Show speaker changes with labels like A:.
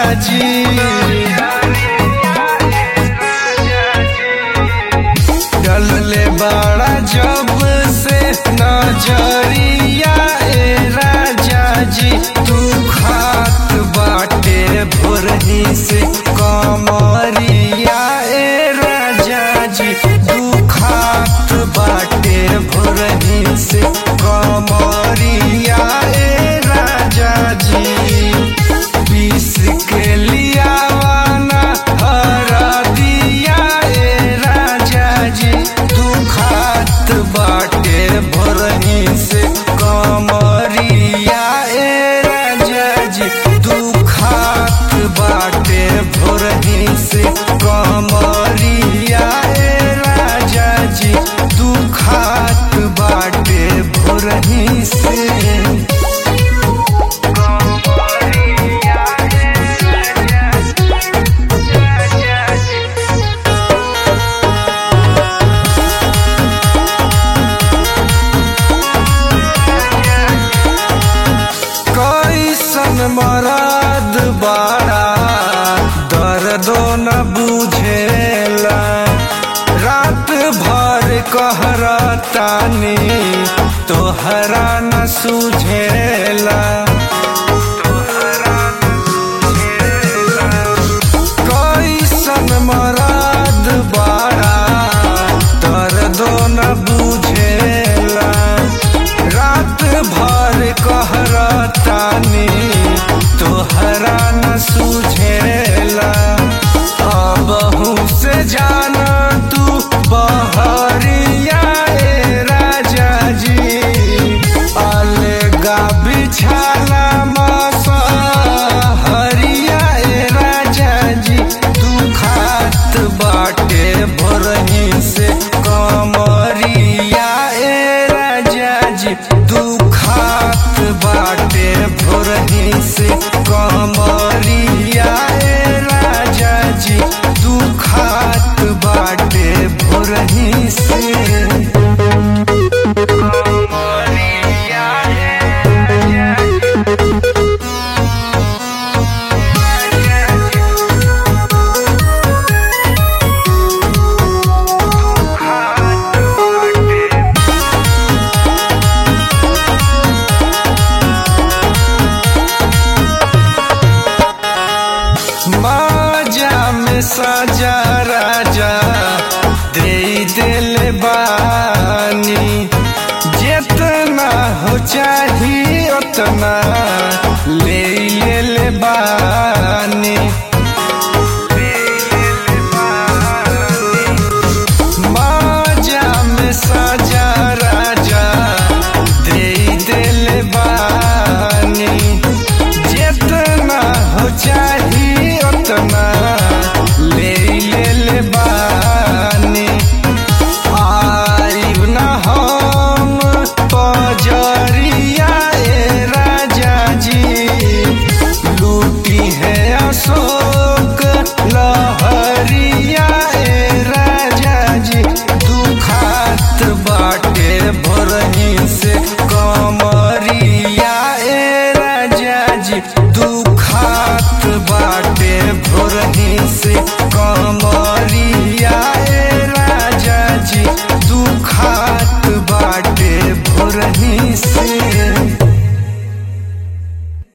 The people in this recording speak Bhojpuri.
A: जी डलले बड़ा जब से नजरिया ए राजा जी तू खात बाटे भोरही से कमरिया ए राजा जी तू खात बाटे भोरही से कमरिया ए राजा जी पीस के लियावाना हरा दिया ए राजा जी तू खात बाटे भरही से कमरिया ए राजा जी तू खात बाटे भरही से कमरिया ए राजा जी तू खात बाटे भरही से कैसन मराद बाड़ा दर्दो न बुझेला रात भर कहरतानी तोहरा न सुझेला कैसन मराद बाड़ा दर्दो न बुझेला रात भर कहरतानी तोहरा न सुझेला अबहू से जाना तू बहरिया ए राजा जी अलगा बिछाला मसा हरिया ए राजा जी तू खात बाटे भोरही से कमरिया ए राजा जी तू खात बाटे भोरही से कमरिया ए राजा जी तू खात बाटे भोरही से कमरिया ए राजा जी माजा में साजा राजा दे दिल बानी जितना हो चाही उतना ले ले बानी माजा में साजा राजा दे दिल बानी जितना हो चाही उतना ले ले ले बानी आइब न हम पजरिया ए राजा जी लूटी है अशोक लहरिया ए राजा जी दुखात बाटे भरही से कमरिया ए राजा जी दुखात बाटे भोरही से कमरिया